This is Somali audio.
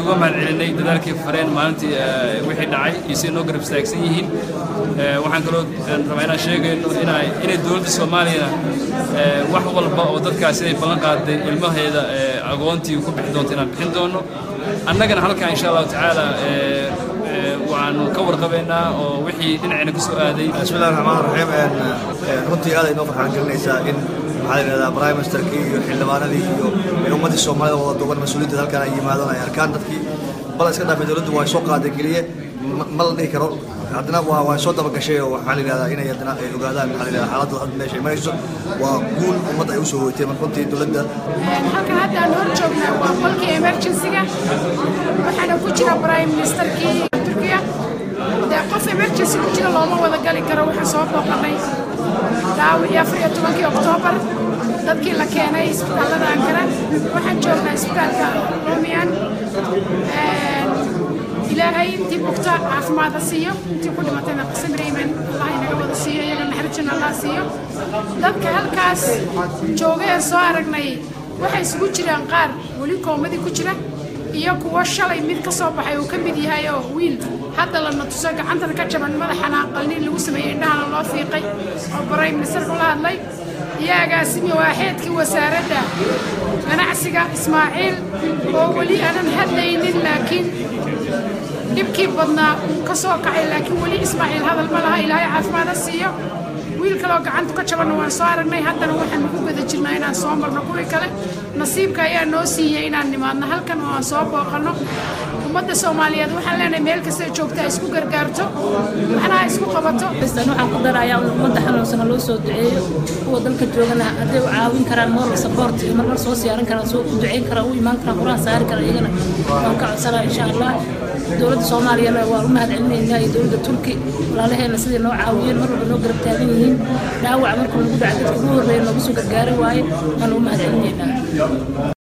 uga mahad celinay dadaalkii fareen maalintii wixii dhacay iyo siday noo garab istaagsan yihiin waxaan kaloo rabaa inaan sheegayno inay inay dowladda soomaaliyana wax walba oo dadkaas siday ballan qaaday ilmaheeda agoontii ku bixi doonto inaan bixin doono annagana halkaa insha allahu tacaala waxaanu ka warqabaynaa oo wixii dhinacayna ka soo aaday bismillahi raxmaan raxiim runtii aad ay noo farxaan gelinaysaa in maxaa la yidhahdaa prime ministerkii iyo xildhibaanadii iyo ummaddii soomaalida wada duuban mas-uuliyiinta halkan ay yimaadaan ay arkaan dadkii bal iska dhaafay dowladdu waa soo qaaday keliye ma la dhihi karo haddana waa waa soo dabagashay oo waxaa la yidhahdaa inay haddana ay ogaadaan maxaa la yidhahdaa xaaladda hadda meesha ay marayso waa guul ummadda ay u soo hoytay marka runtii dowladda halkan hadda aan hor joognaa waa qolkii emergency-ga waxaana ku jira prime ministerkii turkiya dee qof emergency ku jira looma wada gali karo waxaan soo booqanay dhaawicii afar iyo tobankii oktoobar dadkii la keenay isbitaallada ankara waxaan joognaa isbitaalka romian ilaahay intii bugta caafimaada siiyo intii ku dhimatayna qasamrayman allah inaga wada siiyo iyaga naxarijan allah siiyo dadka halkaas jooga ee soo aragnay waxay isugu jiraan qaar weli koomadii ku jira iyo kuwo shalay mid ka soo baxay uu ka mid yahay oo wiil hadda lana tuso gacantana ka jaban madaxana qalniin lagu sameeyey indhahana loo fiiqay oo prime ministerku la hadlay iyo agaasimi waaxeedkii wasaaradda ganacsiga ismaaciil oo weli aanan hadlaynin laakiin dhibkii badnaa uu ka soo kacay laakiin weli ismaaciil hadal ma laha ilaahay caafimaada siiyo wiil kaloo gacantu ka jabanna waan soo aragnay haddana waxaan ugu guda jirnaa inaan soo marno kuwii kale nasiibka ayaa noo siiyey inaan nimaadno halkan oo aan soo booqanno ummadda soomaaliyeed waxaan leenahay meel kasta joogta ha isku gargaarto waxna ha isku qabato waxaan ku darayaa ummadda xanuunsan ha loo soo duceeyo kuwa dalka joogana hadday u caawin karaan moral support iyo marmar soo siyaaran karaan soo u duceyn karaan u imaan karaan quraan saari karaan iyagana waan ka codsanaa insha allah dowladda soomaaliyana waan u mahad celinaynaa iyo dowladda turki walaalaheena siday noo caawiyeen mar walba noo garab taagan yihiin dhaawac markuu nagu dhaca dadka ugu horreeya noogu soo gargaari waaye waan ugu mahad celinaynaa